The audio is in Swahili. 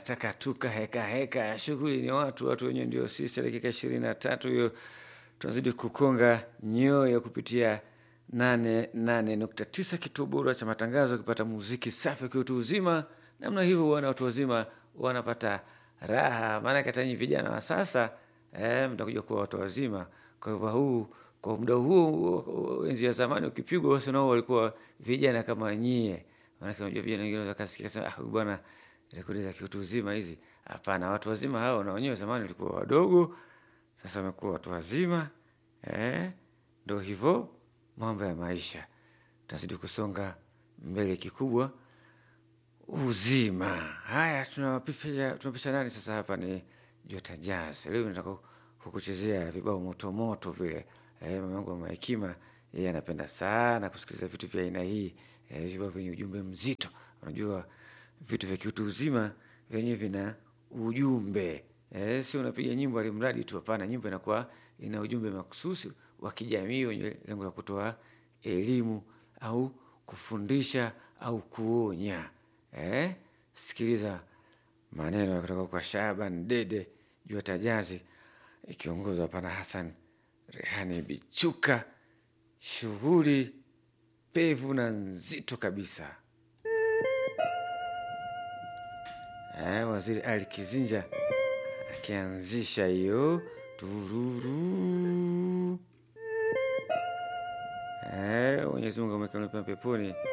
nataka tuka heka heka, shughuli ni watu, watu wenyewe ndio sisi. Dakika ishirini na tatu hiyo tunazidi kukonga nyoyo kupitia nane nane nukta tisa kituo bora cha matangazo, ukipata muziki safi kiutu uzima namna hivyo, wana watu wazima wanapata raha, maanake hata nyinyi vijana wa sasa eh, mtakuja kuwa watu wazima. Kwa hivyo huu kwa muda huu enzi ya zamani ukipigwa, basi nao walikuwa vijana kama nyie. Maanake unajua vijana wengine wanaweza kasikia sema, ah, huyu bwana rekodi za kiutu uzima hizi. Hapana, watu wazima hao na wenyewe zamani walikuwa wadogo, sasa wamekuwa watu wazima eh, ndo hivyo mambo ya maisha. Tunazidi kusonga mbele kikubwa uzima. Haya, tunawapisha tunapisha nani sasa? Hapa ni Jota Jazz. Leo nataka kukuchezea vibao moto moto vile. Eh, mama yangu mama Hekima yeye anapenda sana kusikiliza vitu vya aina hii, eh, vibao vyenye ujumbe mzito. Unajua vitu vya kiutu uzima vyenyewe vina ujumbe eh, si unapiga nyimbo alimradi tu. Hapana, nyimbo inakuwa ina ujumbe makususi wa kijamii wenye lengo la kutoa elimu au kufundisha au kuonya. Eh, sikiliza maneno kutoka kwa Shaban Dede Jota Jazz ikiongozwa hapa na Hassan Rehani Bichuka, shughuli pevu na nzito kabisa. Eh, Waziri Ali Kizinja akianzisha hiyo tururu. Eh, Mwenyezi Mungu amweke peponi